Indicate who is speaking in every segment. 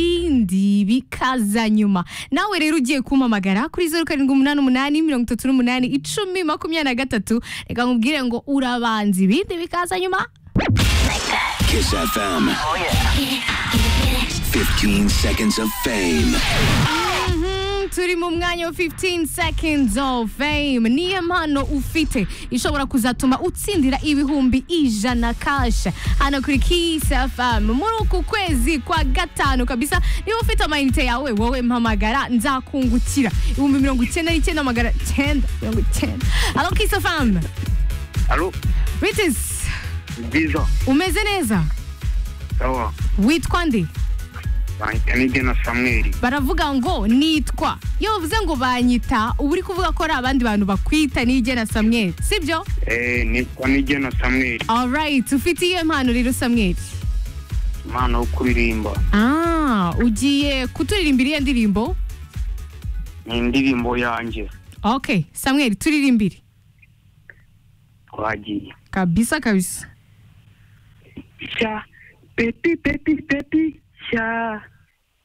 Speaker 1: ibindi bikaza nyuma nawe rero ugiye kumpamagara kuri zeru karindwi umunani umunani mirongo itatu n'umunani icumi makumyabiri na gatatu reka nkubwire ngo urabanza ibindi bikaza nyuma
Speaker 2: Kiss FM. 15 seconds of fame.
Speaker 1: Mhm, turi mu mwanya wa 15 seconds of fame niyo mpano ufite ishobora kuzatuma utsindira ibihumbi ijana kasha hano kuri Kiss FM muri uku kwezi kwa gatanu kabisa niba ufite amayinite yawe wowe mpamagara nzakungukira ibihumbi mirongo icyenda n'icyenda magana cyenda mirongo icyenda halo Kiss FM
Speaker 3: Allô
Speaker 1: Ritis
Speaker 3: Bwiza
Speaker 1: umeze neza
Speaker 3: sawa
Speaker 1: witwa nde
Speaker 3: banyanige na Samuel
Speaker 1: baravuga ngo nitwa iyo bavuze ngo banyita uba uri kuvuga ko ari abandi bantu bakwita nigena samweri sibyo
Speaker 3: eh nitwa nige na Samuel
Speaker 1: alright ufite iyo mpano rero samweri
Speaker 3: umwana wo kuririmba
Speaker 1: ah ugiye kuturirimbira iyo ndirimbo
Speaker 3: ni indirimbo yanjye
Speaker 1: ok samweri turirimbire
Speaker 3: twagiye
Speaker 1: kabisa kabisa
Speaker 4: sha pepi pepi pepi sha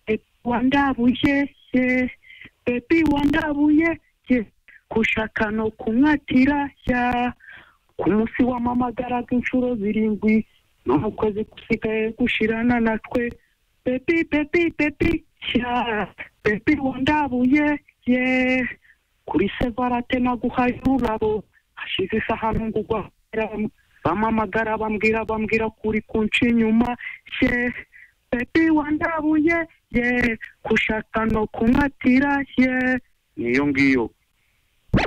Speaker 4: e, wandabuye ye pepi wandabuye ye kushaka no kumwatira sha ku munsi wamamagaraga inshuro zirindwi no mu kwezi gusigaye gushirana natwe pepi pepi pepi sha pepi wandabuye ye kuri sevarate naguhaye ururabo hashize isaha ntungugwa bamamagara bambwira bambwira kuri kunca inyuma ye pepi wandabuye ye kushaka no kumwatira ye
Speaker 3: niyo ngiyo